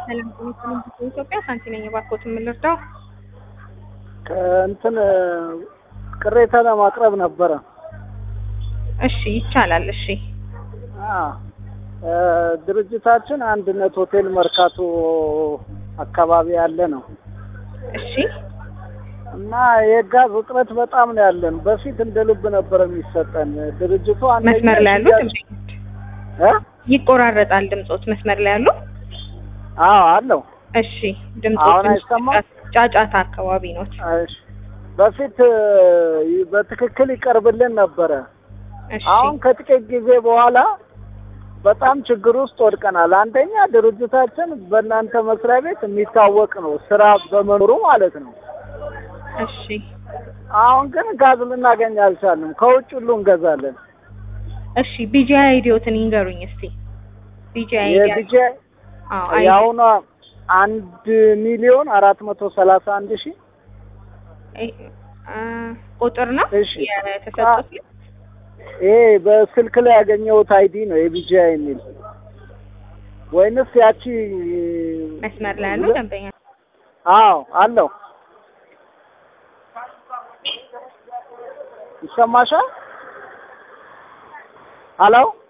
ሰላም ጤና ኢትዮጵያ ሳንቲ ነኝ። እባክዎት የምንረዳው? ከእንትን ቅሬታ ለማቅረብ ነበረ። እሺ ይቻላል። እሺ አ ድርጅታችን አንድነት ሆቴል መርካቶ አካባቢ ያለ ነው እሺ እና የጋዝ እጥረት በጣም ነው ያለን። በፊት እንደ ልብ ነበር የሚሰጠን። ድርጅቱ አንደኛ መስመር ላይ ያሉ ሽያጭ- እ? ይቆራረጣል ድምጾት። መስመር ላይ ያሉ አዎ አለው። እሺ ድምጾት አሁን ትንሽ አይሰማም? ጫጫ- ጫጫታ አካባቢ ነው። እሺ። በፊት እ, በትክክል ይቀርብልን ነበረ። እሺ አሁን ከጥቂት ጊዜ በኋላ በጣም ችግር ውስጥ ወድቀናል። አንደኛ ድርጅታችን በእናንተ መስሪያ ቤት የሚታወቅ ነው፣ ስራ በመኖሩ ማለት ነው። እሺ አሁን ግን ጋዝ ልናገኝ አልቻልንም። ከውጭ ሁሉ እንገዛለን። እሺ ቢጂአይ አይዲዎትን ይንገሩኝ እስቲ። ቢጂአይ የዲጄ አዎ አይዲ የአሁኗ አንድ ሚሊዮን አራት መቶ ሰላሳ አንድ ሺህ አ፣ ቁጥር ነው እሺ። የተሰጡት። ይሄ በስልክ ላይ ያገኘሁት አይዲ ነው የቢጂአይ የሚል ወይንስ ያቺ መስመር ላይ ያሉ ደንበኛ አዎ አለው ይሰማሻል? አለው